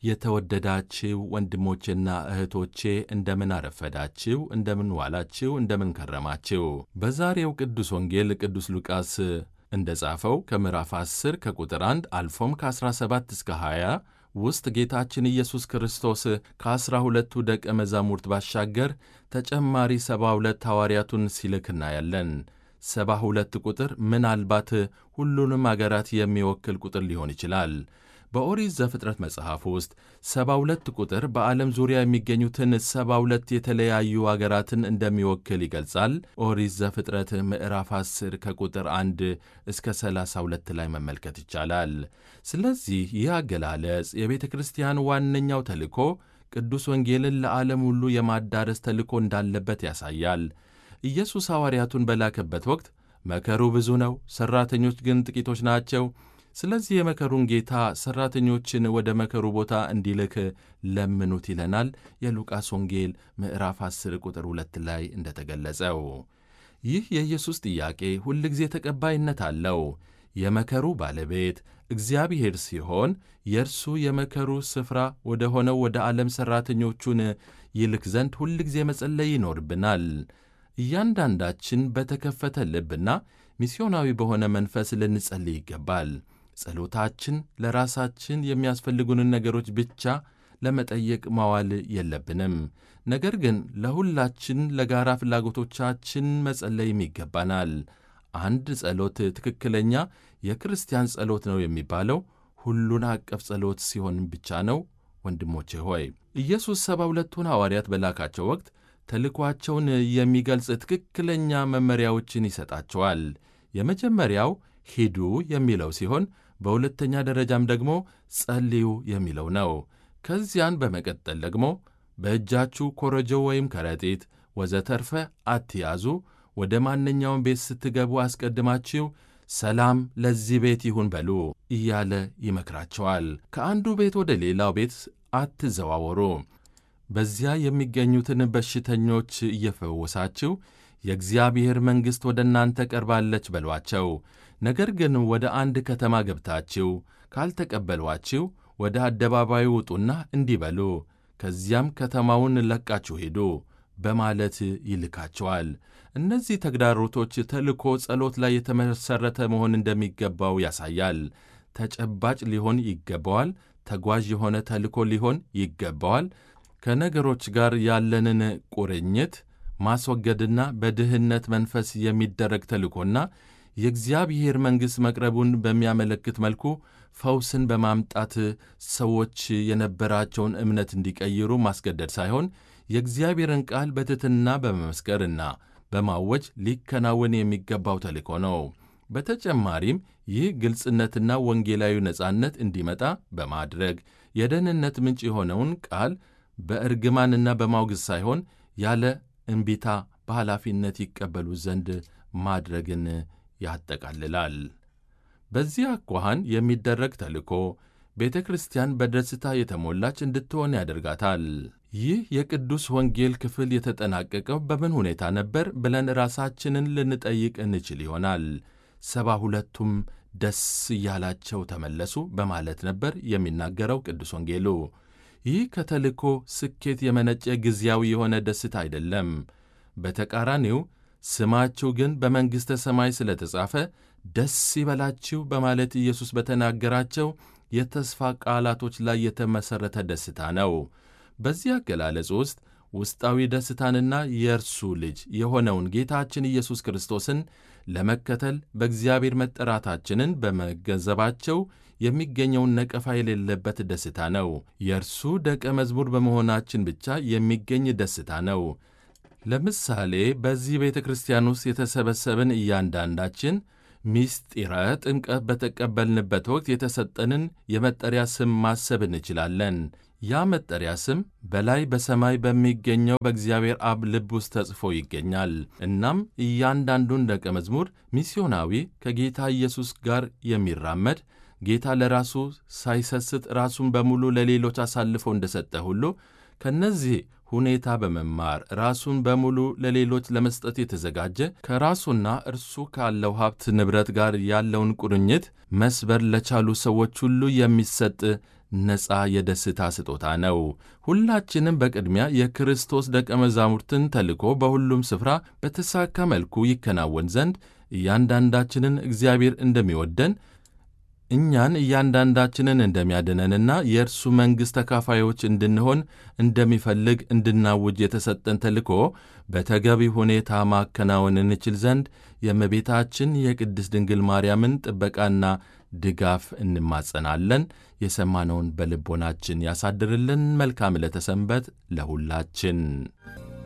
የተወደዳችው ወንድሞቼና እህቶቼ እንደምን አረፈዳችው፣ እንደምን ዋላችው፣ እንደምን ከረማችው። በዛሬው ቅዱስ ወንጌል ቅዱስ ሉቃስ እንደ ጻፈው ከምዕራፍ 10 ከቁጥር 1 አልፎም ከ17 እስከ 20 ውስጥ ጌታችን ኢየሱስ ክርስቶስ ከዐሥራ ሁለቱ ደቀ መዛሙርት ባሻገር ተጨማሪ ሰባ ሁለት ሐዋርያቱን ሲልክ እናያለን። ሰባ ሁለት ቁጥር ምናልባት ሁሉንም አገራት የሚወክል ቁጥር ሊሆን ይችላል። በኦሪት ዘፍጥረት መጽሐፍ ውስጥ ሰባ ሁለት ቁጥር በዓለም ዙሪያ የሚገኙትን ሰባ ሁለት የተለያዩ አገራትን እንደሚወክል ይገልጻል። ኦሪት ዘፍጥረት ምዕራፍ 10 ከቁጥር 1 እስከ 32 ላይ መመልከት ይቻላል። ስለዚህ ይህ አገላለጽ የቤተ ክርስቲያን ዋነኛው ተልእኮ ቅዱስ ወንጌልን ለዓለም ሁሉ የማዳረስ ተልእኮ እንዳለበት ያሳያል። ኢየሱስ ሐዋርያቱን በላከበት ወቅት መከሩ ብዙ ነው፣ ሠራተኞች ግን ጥቂቶች ናቸው። ስለዚህ የመከሩን ጌታ ሠራተኞችን ወደ መከሩ ቦታ እንዲልክ ለምኑት ይለናል። የሉቃስ ወንጌል ምዕራፍ 10 ቁጥር 2 ላይ እንደተገለጸው ይህ የኢየሱስ ጥያቄ ሁልጊዜ ተቀባይነት አለው። የመከሩ ባለቤት እግዚአብሔር ሲሆን የእርሱ የመከሩ ስፍራ ወደ ሆነው ወደ ዓለም ሠራተኞቹን ይልክ ዘንድ ሁልጊዜ መጸለይ ይኖርብናል። እያንዳንዳችን በተከፈተ ልብና ሚስዮናዊ በሆነ መንፈስ ልንጸልይ ይገባል። ጸሎታችን ለራሳችን የሚያስፈልጉንን ነገሮች ብቻ ለመጠየቅ ማዋል የለብንም። ነገር ግን ለሁላችን ለጋራ ፍላጎቶቻችን መጸለይም ይገባናል። አንድ ጸሎት ትክክለኛ የክርስቲያን ጸሎት ነው የሚባለው ሁሉን አቀፍ ጸሎት ሲሆን ብቻ ነው። ወንድሞቼ ሆይ ኢየሱስ ሰባ ሁለቱን ሐዋርያት በላካቸው ወቅት ተልኳቸውን የሚገልጽ ትክክለኛ መመሪያዎችን ይሰጣቸዋል። የመጀመሪያው ሂዱ የሚለው ሲሆን በሁለተኛ ደረጃም ደግሞ ጸልዩ የሚለው ነው። ከዚያን በመቀጠል ደግሞ በእጃችሁ ኮረጆ ወይም ከረጢት ወዘተርፈ አትያዙ፣ ወደ ማንኛውም ቤት ስትገቡ አስቀድማችሁ ሰላም ለዚህ ቤት ይሁን በሉ እያለ ይመክራቸዋል። ከአንዱ ቤት ወደ ሌላው ቤት አትዘዋወሩ። በዚያ የሚገኙትን በሽተኞች እየፈወሳችሁ የእግዚአብሔር መንግሥት ወደ እናንተ ቀርባለች በሏቸው። ነገር ግን ወደ አንድ ከተማ ገብታችሁ ካልተቀበሏችሁ ወደ አደባባዩ ውጡና እንዲህ በሉ፣ ከዚያም ከተማውን ለቃችሁ ሂዱ በማለት ይልካቸዋል። እነዚህ ተግዳሮቶች ተልእኮ ጸሎት ላይ የተመሠረተ መሆን እንደሚገባው ያሳያል። ተጨባጭ ሊሆን ይገባዋል። ተጓዥ የሆነ ተልእኮ ሊሆን ይገባዋል። ከነገሮች ጋር ያለንን ቁርኝት ማስወገድና በድህነት መንፈስ የሚደረግ ተልእኮና የእግዚአብሔር መንግሥት መቅረቡን በሚያመለክት መልኩ ፈውስን በማምጣት ሰዎች የነበራቸውን እምነት እንዲቀይሩ ማስገደድ ሳይሆን የእግዚአብሔርን ቃል በትሕትና በመመስከርና በማወጅ ሊከናወን የሚገባው ተልእኮ ነው። በተጨማሪም ይህ ግልጽነትና ወንጌላዊ ነጻነት እንዲመጣ በማድረግ የደህንነት ምንጭ የሆነውን ቃል በእርግማንና በማውገዝ ሳይሆን ያለ እምቢታ በኃላፊነት ይቀበሉ ዘንድ ማድረግን ያጠቃልላል። በዚህ አኳኋን የሚደረግ ተልእኮ ቤተ ክርስቲያን በደስታ የተሞላች እንድትሆን ያደርጋታል። ይህ የቅዱስ ወንጌል ክፍል የተጠናቀቀው በምን ሁኔታ ነበር ብለን ራሳችንን ልንጠይቅ እንችል ይሆናል። ሰባ ሁለቱም ደስ እያላቸው ተመለሱ በማለት ነበር የሚናገረው ቅዱስ ወንጌሉ። ይህ ከተልእኮ ስኬት የመነጨ ጊዜያዊ የሆነ ደስታ አይደለም። በተቃራኒው ስማችሁ ግን በመንግሥተ ሰማይ ስለተጻፈ ደስ ይበላችሁ በማለት ኢየሱስ በተናገራቸው የተስፋ ቃላቶች ላይ የተመሠረተ ደስታ ነው። በዚህ አገላለጽ ውስጥ ውስጣዊ ደስታንና የእርሱ ልጅ የሆነውን ጌታችን ኢየሱስ ክርስቶስን ለመከተል በእግዚአብሔር መጠራታችንን በመገንዘባቸው የሚገኘውን ነቀፋ የሌለበት ደስታ ነው። የእርሱ ደቀ መዝሙር በመሆናችን ብቻ የሚገኝ ደስታ ነው። ለምሳሌ በዚህ ቤተ ክርስቲያን ውስጥ የተሰበሰብን እያንዳንዳችን ሚስጢረ ጥምቀት በተቀበልንበት ወቅት የተሰጠንን የመጠሪያ ስም ማሰብ እንችላለን። ያ መጠሪያ ስም በላይ በሰማይ በሚገኘው በእግዚአብሔር አብ ልብ ውስጥ ተጽፎ ይገኛል። እናም እያንዳንዱን ደቀ መዝሙር ሚስዮናዊ፣ ከጌታ ኢየሱስ ጋር የሚራመድ ጌታ ለራሱ ሳይሰስት ራሱን በሙሉ ለሌሎች አሳልፎ እንደሰጠ ሁሉ ከነዚህ ሁኔታ በመማር ራሱን በሙሉ ለሌሎች ለመስጠት የተዘጋጀ ከራሱና እርሱ ካለው ሀብት ንብረት ጋር ያለውን ቁርኝት መስበር ለቻሉ ሰዎች ሁሉ የሚሰጥ ነፃ የደስታ ስጦታ ነው። ሁላችንም በቅድሚያ የክርስቶስ ደቀ መዛሙርትን ተልኮ በሁሉም ስፍራ በተሳካ መልኩ ይከናወን ዘንድ እያንዳንዳችንን እግዚአብሔር እንደሚወደን እኛን እያንዳንዳችንን እንደሚያድነንና የእርሱ መንግሥት ተካፋዮች እንድንሆን እንደሚፈልግ እንድናውጅ የተሰጠን ተልኮ በተገቢ ሁኔታ ማከናወን እንችል ዘንድ የእመቤታችን የቅድስት ድንግል ማርያምን ጥበቃና ድጋፍ እንማጸናለን። የሰማነውን በልቦናችን ያሳድርልን። መልካም ዕለተ ሰንበት ለሁላችን።